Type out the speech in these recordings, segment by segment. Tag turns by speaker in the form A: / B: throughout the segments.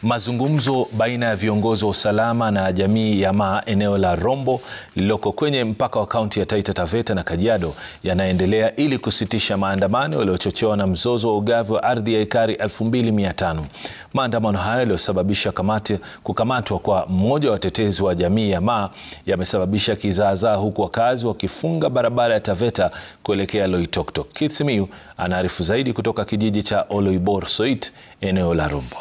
A: Mazungumzo baina ya viongozi wa usalama na jamii ya Maa eneo la Rombo lililoko kwenye mpaka wa kaunti ya Taita Taveta na Kajiado yanaendelea ili kusitisha maandamano yaliyochochewa na mzozo wa ugavi wa ardhi ya ekari 2500. Maandamano hayo yaliyosababisha kukamatwa kwa mmoja wa watetezi wa jamii ya Maa yamesababisha kizaazaa huku wakazi wakifunga barabara ya Taveta kuelekea Loitoktok. Keith Simiyu anaarifu zaidi kutoka kijiji cha Oloibor Soit eneo la Rombo.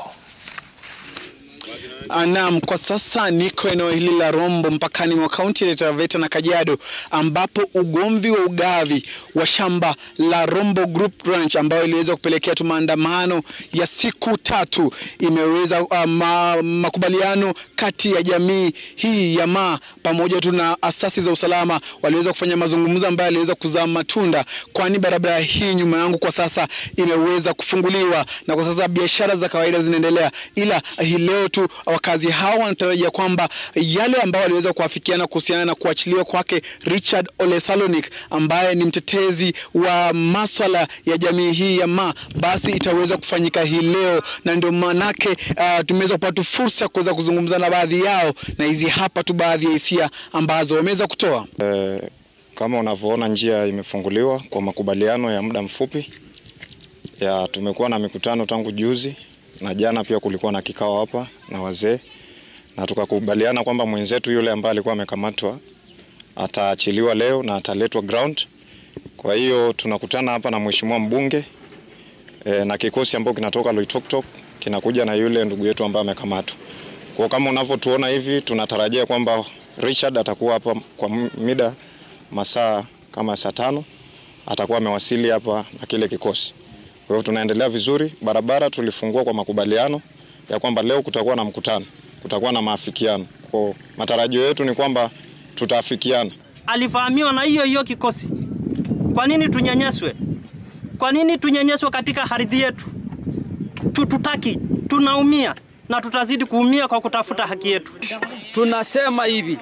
B: Naam, kwa sasa niko eneo hili la Rombo mpakani mwa kaunti ya Taveta na Kajiado ambapo ugomvi wa ugavi wa shamba la Rombo Group Ranch ambayo iliweza kupelekea tu maandamano ya siku tatu imeweza uh, ma, makubaliano kati ya jamii hii ya Maa pamoja tu na asasi za usalama waliweza kufanya mazungumzo ambayo yaliweza kuzaa matunda, kwani barabara hii nyuma yangu kwa sasa imeweza kufunguliwa na kwa sasa biashara za kawaida zinaendelea, ila hii leo tu wakazi hao wanatarajia kwamba yale ambayo waliweza kuafikiana kuhusiana na kuachiliwa kwake Richard Ole Salonik ambaye ni mtetezi wa maswala ya jamii hii ya Maa basi itaweza kufanyika hii leo, na ndio maanake uh, tumeweza kupata fursa ya kuweza kuzungumza na baadhi yao, na hizi hapa tu baadhi ya hisia ambazo wameweza kutoa.
C: Eh, kama unavyoona njia imefunguliwa kwa makubaliano ya muda mfupi ya tumekuwa na mikutano tangu juzi na jana pia kulikuwa na kikao hapa na wazee na tukakubaliana kwamba mwenzetu yule ambaye alikuwa amekamatwa ataachiliwa leo na ataletwa ground. Kwa hiyo tunakutana hapa na mheshimiwa mbunge e, na kikosi ambacho kinatoka Loitoktok kinakuja na yule ndugu yetu ambaye amekamatwa. Kwa kama unavyotuona hivi, tunatarajia kwamba Richard atakuwa hapa kwa mida masaa kama saa tano atakuwa amewasili hapa na kile kikosi. Kwa hivyo tunaendelea vizuri. Barabara tulifungua kwa makubaliano ya kwamba leo kutakuwa na mkutano, kutakuwa na maafikiano. Kwa matarajio yetu ni kwamba tutaafikiana.
D: Alivamiwa na hiyo hiyo kikosi. Kwa nini tunyanyaswe? Kwa nini tunyanyaswe katika ardhi yetu? Tututaki, tunaumia na tutazidi kuumia kwa kutafuta haki yetu.
E: Tunasema hivi,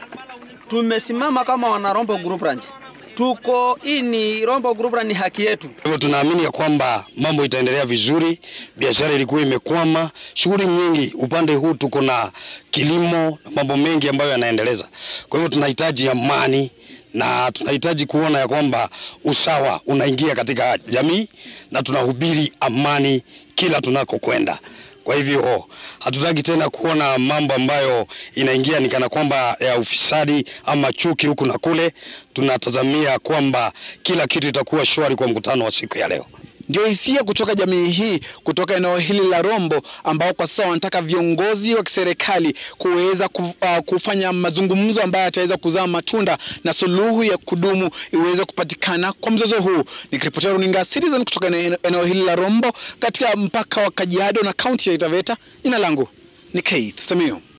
E: tumesimama kama wana Rombo Group Ranch tuko hii ni Rombo Group ni haki yetu.
F: Hivyo tunaamini ya kwamba mambo itaendelea vizuri. Biashara ilikuwa imekwama, shughuli nyingi upande huu, tuko na kilimo na mambo mengi ambayo yanaendeleza. Kwa hivyo tunahitaji amani na tunahitaji kuona ya kwamba usawa unaingia katika jamii na tunahubiri amani kila tunakokwenda. Kwa hivyo hatutaki tena kuona mambo ambayo inaingia ni kana kwamba ya ufisadi ama chuki huku na kule. Tunatazamia kwamba kila kitu itakuwa shwari kwa mkutano wa siku ya leo.
B: Ndio hisia kutoka jamii hii kutoka eneo hili la Rombo ambao kwa sasa wanataka viongozi wa kiserikali kuweza kufanya mazungumzo ambayo yataweza kuzaa matunda na suluhu ya kudumu iweze kupatikana kwa mzozo huu. Nikiripotia runinga Citizen kutoka eneo hili la Rombo katika mpaka wa Kajiado na kaunti ya Taita Taveta, jina langu ni Keith Samiu.